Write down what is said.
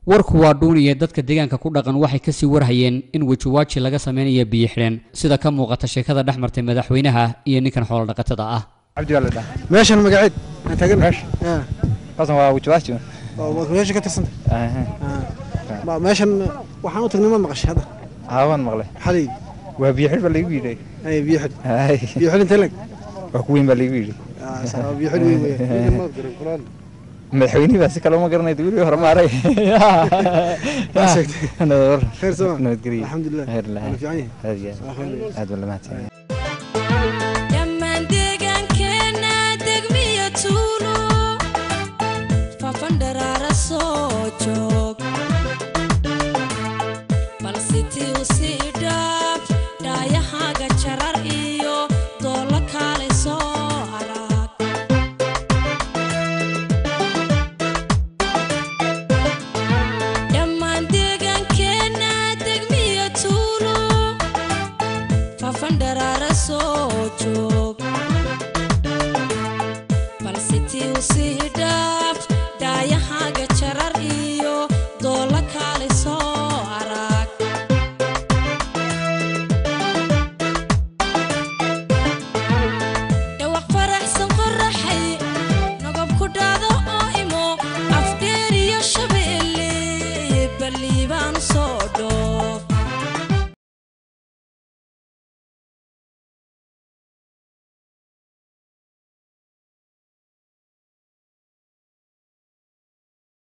warku waa dhuuniye dadka deegaanka ku dhaqan waxay kasii warhayeen in wejiwaaji laga samaynayo biyo xidheen sida ka muuqata sheekada dhex martay madaxweynaha iyo ninkan xoolodhaqatada ah cabdi baa la dhaha meeshan magaceed aan taagan meesha kaasna waa wajiwaasi meesha ka tirsanta meeshan waxaan u tagnay ma maqashay hadda haa waan maqlay xalay waa biyo xidh baa laygu yidhi ay biyo xidh Hay. biyo xidh intee leg waa ku weyn baa laygu yidhi biyo xidh weyn weeye madaxweynihi baa si kale uma garanay weli hore maaray Waa sheegtay. nabadwar khayr soo nabadgelyo alxamdulilah khayr Waa lahayn fiican yahay aad iyo aad aad baa la mahadsan